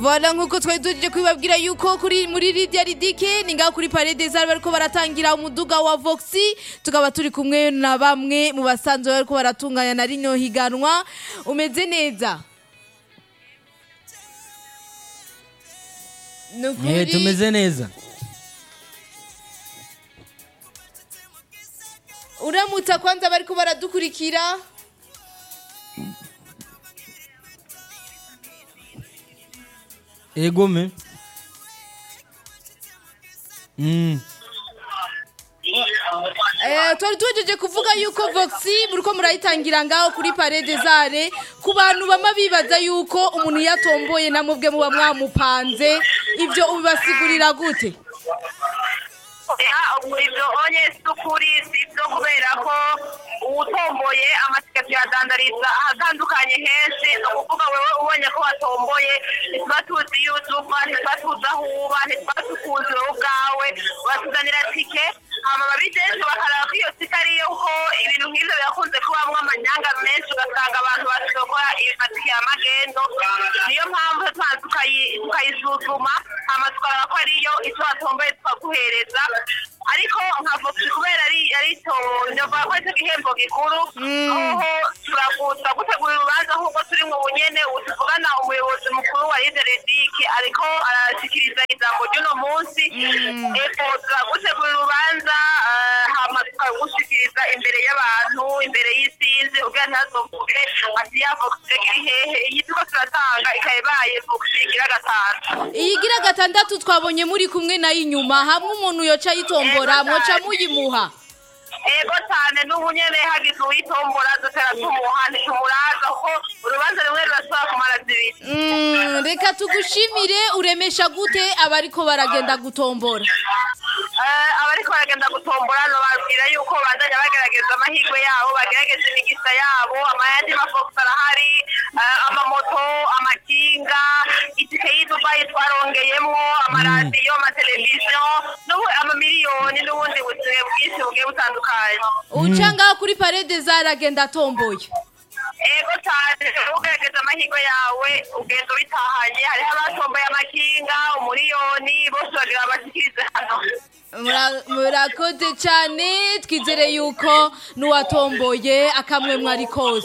Voilà nkuko twari duhejeje kubibabwira yuko kuri muri Lydia Ridike ni ngaho kuri Palais des Arts bariko baratangira umuduga wa Voxy tukaba turi kumwe na bamwe mu basanzwe bariko baratunganya na rino higanwa umeze neza Eh, Nukuri tumeze neza uramutsa kwanza bariko baradukurikira egome Mm. Eh, twari tuhejeje kuvuga yuko Voxy muriko murayitangira ngaho kuri Palais des Arts ku bantu bama bibaza yuko umuntu yatomboye namubwe muba mwamupanze ibyo ubibasigurira gute ibyo onye si ukuri si ibyo kubera ko uwutomboye amatike tuyadandariza ahatandukanye henshi ni ukuvuga wewe ubonye ko watomboye ntituba tuzi iyo uva ntituba tuzi aho uba ntituba tukuzi wowe ubwawe batuzanira tike hama babidenze bakaraba ko iyo tike ariyo ko ibintu nk'ibyo birakunze kubamwo amanyanga menshi ugasanga abantu bashobora gukora amatike ya magendo niyo mpamvu tubanza tukayi- tukayisuzuma hama tukaraba ko ariyo icyo watomboye tukaguhereza ariko nka voxi kubera ari ari to ndavuga ko aricyo gihembo gikuru aho turaguta gutegura urubanza nk'uko turi mu bunyene tuvugana umuyobozi mukuru wa lideredike ariko arashikiriza ijambo ry'uno munsi eko turagutegura urubanza eh, hama tukagushikiriza imbere y'abantu imbere y'isinzi ubwira ntazovuge ati ya voxi iri hehe iyi turiko turatanga ikaba ibaye voxi igira gatanu iyi gira gatandatu twabonye muri kumwe nayo inyuma hamwe umuntu yoca yitombora mwoca muyimuha ego cyane n'ubu nyene hagize uwitombora dutera tumuha ntitumuraza kuko urubanza rumwe rurashobora kumara zibiri Mm, reka tugushimire uremesha gute abariko baragenda gutombora Eh, abariko baragenda gutombora nobabwira yuko bandanya bagerageza amahirwe yabo bagerageza imigisa yabo amayandi mafox arahari eh, amamoto amakinga itike y'idubayi twarongeyemwo amaradiyo amateleviziyo n'ubu amamiliyoni n'ubundi buzima bwinshi bugiye butandukanye uca ngaho kuri Palais des Arts agenda atomboye ego cyane ugerageza amahirwe yawe ugenda ubitahanye hariho abatomboye amakinga umuriyoni bose bagira bashikirize hano Mura- murakoze cyane twizere yuko n'uwatomboye akamwe mwari kose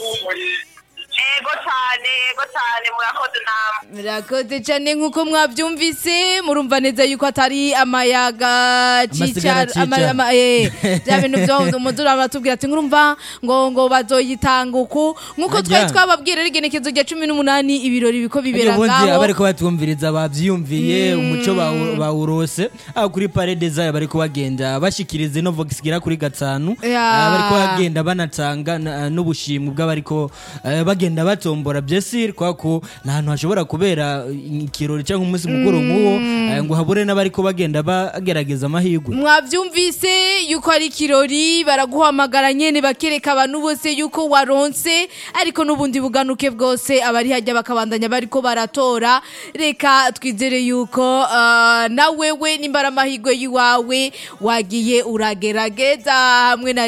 ego cyane ego cyane murakoze namwe murakoze cyane nk'uko mwabyumvise murumva neza yuko atari amayaga Amasigara cicara ama- cicara. ama- eh, bya bintu byo umudura baratubwira ati nkurumva ngo ngo bazoyitanga uku nk'uko Harya. twari twababwira ari igenekezo rya cumi n'umunani ibirori biko bibera ubundi ngaho abariko batwumviriza bavyiyumviye umuco bawu- bawurose aho kuri Palais des Arts bariko bagenda bashikiriza ino Vox igera kuri gatanu Ya. Ah, bariko bagenda banatanga na- n'ubushimwe bw'abariko eh, bagenda batombora byesir kwa ko nta hantu hashobora kubera ikirori cyangwa umunsi mukuru nk'uwo eh, ngo habure n'abariko bagenda bagerageza amahirwe mwabyumvise yuko ari ikirori baraguhamagara nyene bakereka abantu bose yuko waronse ariko n'ubundi buganuke bwose abari hajya bakabandanya bariko baratora reka twizere yuko uh, na wewe nimba ari amahirwe y'iwawe wagiye uragerageza hamwe na